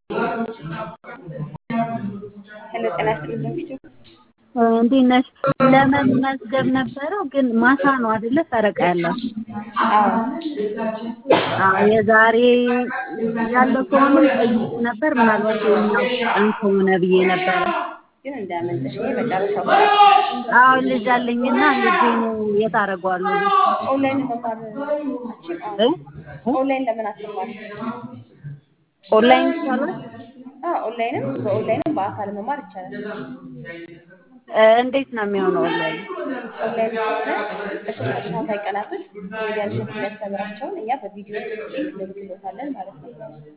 ሄሎ ጤና ይስጥልኝ በፊቱ እንዴት ነሽ? ለመመዝገብ ነበረው ግን ማታ ነው አይደለ? ፈረቃ ያለው አዎ አዎ የዛሬ ያለው ከሆነም ጠይቅ ነበር። ምናልባት የኛው ቀን ከሆነ ብዬ ነበረ። ግን እንዳያመልጥሽ ይሄ መጨረሻው አዎ ልጅ አለኝና ልጄን የት አደርገዋለሁ? ኦንላይን መማር አችል እ? ኦንላይን ለምን አትማር? ኦንላይን ይቻላል? አዎ ኦንላይንም በኦንላይንም በአካል መማር ይቻላል። እ፣ እንዴት ነው የሚሆነው ኦንላይን? ኦንላይን ከሆነ በሶስት ተከታታይ ቀናቶች ኮሜዲያን እሸቱ የሚያስተምራቸውን እኛ በቪዲዮ ሊንክ እንልክሎታለን ማለት ነው።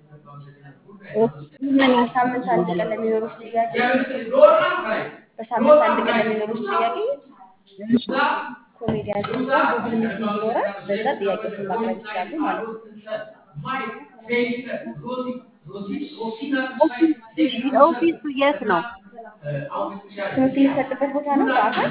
ምን በሳምንት አንድ ቀን ለሚኖሩት ጥያቄ በሳምንት አንድ ቀን ለሚኖሩት ጥያቄ ኮሜዲያን እሸቱ ጋር ጉግል ሚቲንግ ይኖራል። በዛ ጥያቄዎችን ማቅረብ ይችላሉ ማለት ነው። ኦፊሱ የት ነው? ትምህርት የሚሰጥበት ቦታ ነው በአካል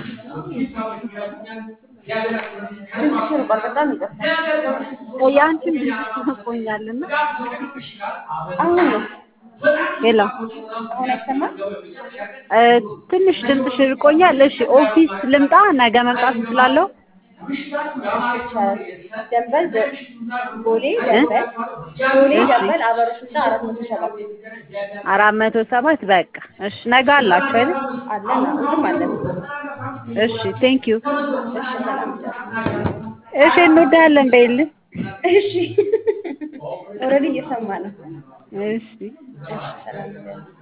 ድምፅሽ ርቋል። በጣም ይቅርታ። ያንቺን ድምፅ ትርቆኛልና አሁን ነው ሄሎ አሁን አይሰማም? እ፣ ትንሽ ድምፅሽ ርቆኛል። እሺ ኦፊስ ልምጣ? ነገ መምጣት እችላለሁ? ይቻላል። ደንበል ዘ- ቦሌ ደንበል ቦሌ ደንበል አበሮች ህንፃ አራት መቶ ሰባት አራት መቶ ሰባት በቃ እሺ። ነገ አላችሁ አይደል? አለን እሑድም አለን። እሺ ቴንክ ዩ። እሺ ሰላም ደሩ። እሺ እንወዳለን በይልን። እሺ ኦልሬዲ እየሰማ ነው። እሺ እሺ ሰላም ደሩ።